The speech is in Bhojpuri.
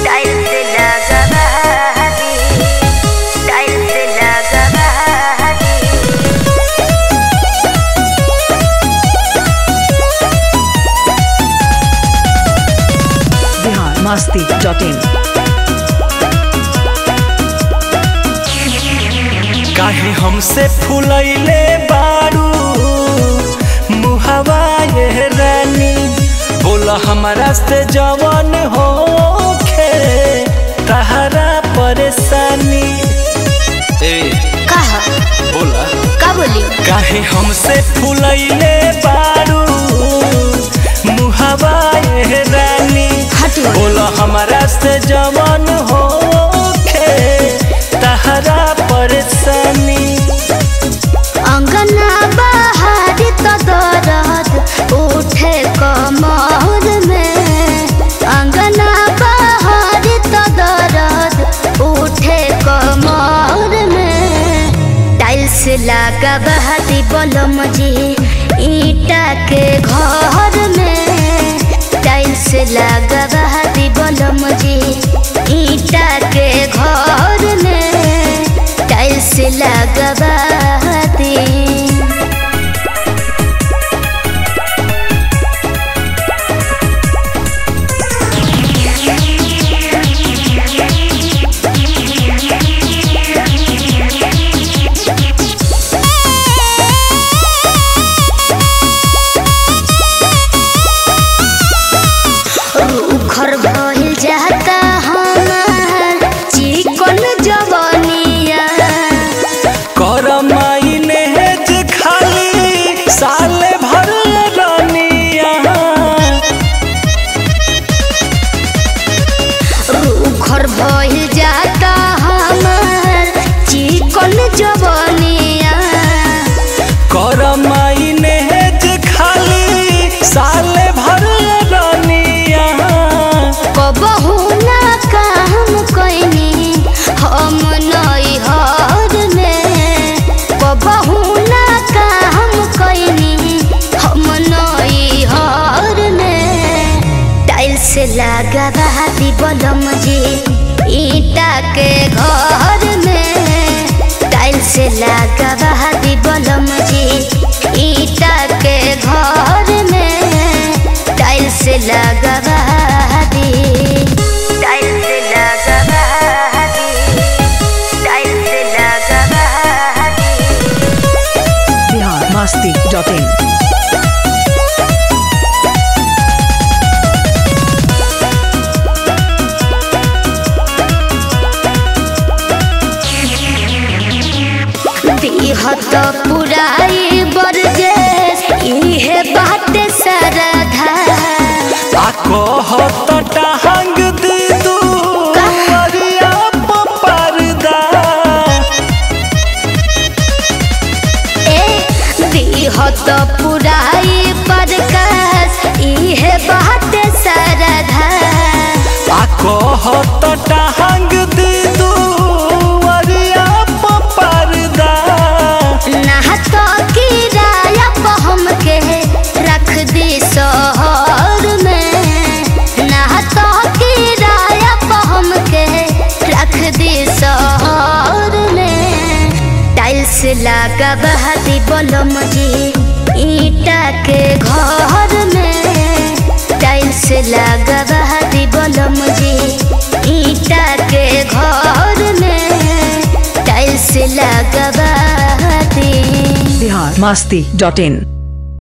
टाइल्स लगवा दी टाइल्स लगवा दी बिहार मस्ती डॉट इन काहे हमसे फुलैले बारू मुहवा ये रानी बोला हमारा से जवन होखे तहरा परेशानी ए कहा बोला का बोली काहे हमसे फुलैले बारू मुहवा ये रानी हटवा बोला हमारा से जवन होखे तहरा परेशानी अंगना बाहर तो दर्द उठे कमर में अंगना बाहर तो दर्द उठे कमर में टाइल्स लगा बहादी बलम जी ईटा के घर में टाइल्स लगा बहादी बलम जी ईटा के घर में टाइल्स लगवा दी घर भइल जाता हमार चिकन जवनिया कर मायने जे खाली साले भर रानिया घर भइल जाता हमार चिकन जवनिया कर मायने जे खाली साले भर रानिया कबहू ना काम कैनी हम नई हर में कबहू ना काम कैनी हम नई हर में टाइल्स लगा दी बलम जी ईटा के घर में टाइल्स लगा दी बलम जी ईटा के घर में टाइल्स लगवा दी टाइल्स लगवा दी टाइल्स लगवा दी बिहार मस्ती डॉट इन दिहत पुराई बरजेस इहे बाटे सरधा आ कहत टांग दी तू करिया पर्दा ए दिहत पुराई बरकस इहे बाटे सरधा आ कहत टांग दी तू करिया पर्दा ना तो किराया पे हमके रख दी शहर में ना तो किराया पे हमके रख दी शहर में टाइल्स लगा बहादी बलम जी ईटा के घर में टाइल्स लगा बहादी बलम जी ईटा के घर में टाइल्स लगवा दी बिहार मस्ती डॉट इन